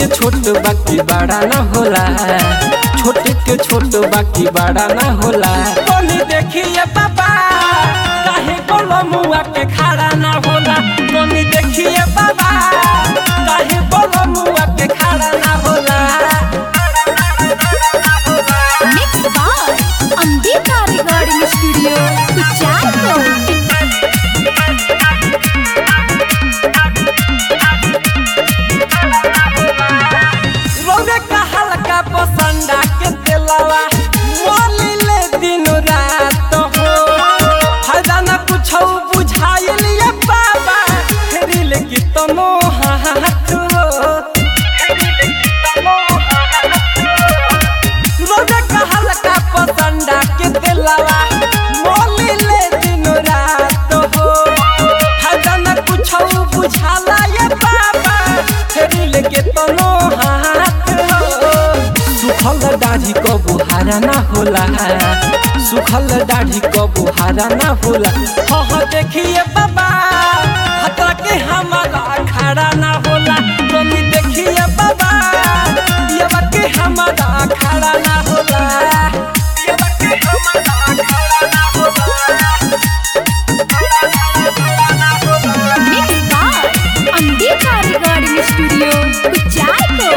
के छोट बाकी बड़ा ना होला छोट के छोट बाकी बड़ा ना होला तनी देखिए बाबा काहे बोलो मुआ के खड़ा ना होला तनी देखिए बाबा काहे बोलो मुआ के खड़ा ना होला Mixed by Ambika Recording Studio, Kucharko. रोने का हल्का पसंदा के दिलवा मोली ले दिन रात हो फायदा न कुछ बुझाइल ये बाबा फेरिल की तनो हाथ हो रोने का हल्का पसंदा के दिलवा मोली ले दिन रात हो फायदा न कुछ बुझाला ये बाबा फेरिल के तनो हाथ हो सुखल दाढ़ी क बुहारा ना होला सुखल दाढ़ी क बुहारा ना होला हाँ देखिए बाबा हतरा के हमारा खड़ा ना होला तुम देखिए बाबा ये के हमारा खड़ा ना होला ये के हमारा खड़ा ना होला Mixed by Ambika Recording Studio, Kucharko.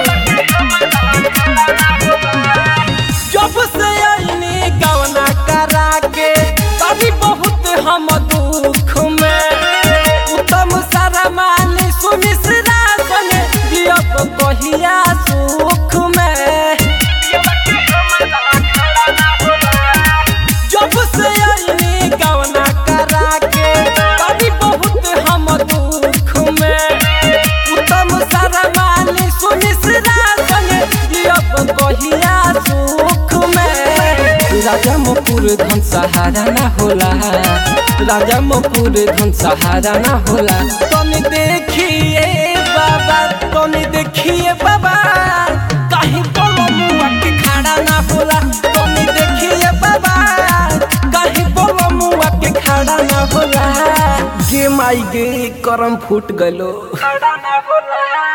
जब से आईनी गवना करा के तभी बहुत हम दुख में उत्तम सारा माली सुमिश्रा बने जियब कहिया सुख में जब से आईनी गवना करा के तभी बहुत हम दुख में उत्तम सारा माली सुमिश्रा बने जियब कहिया सुख में राजा मुकुर धन सहारा ना होला राजा मुकुर धन सहारा ना होला तनी देखिए बाबा तनी देखिए बाबा कहीं बोलो मुआ के खड़ा ना होला तनी देखिए बाबा कहीं बोलो मुआ के खड़ा ना होला गे माई गे करम फूट गलो खड़ा ना होला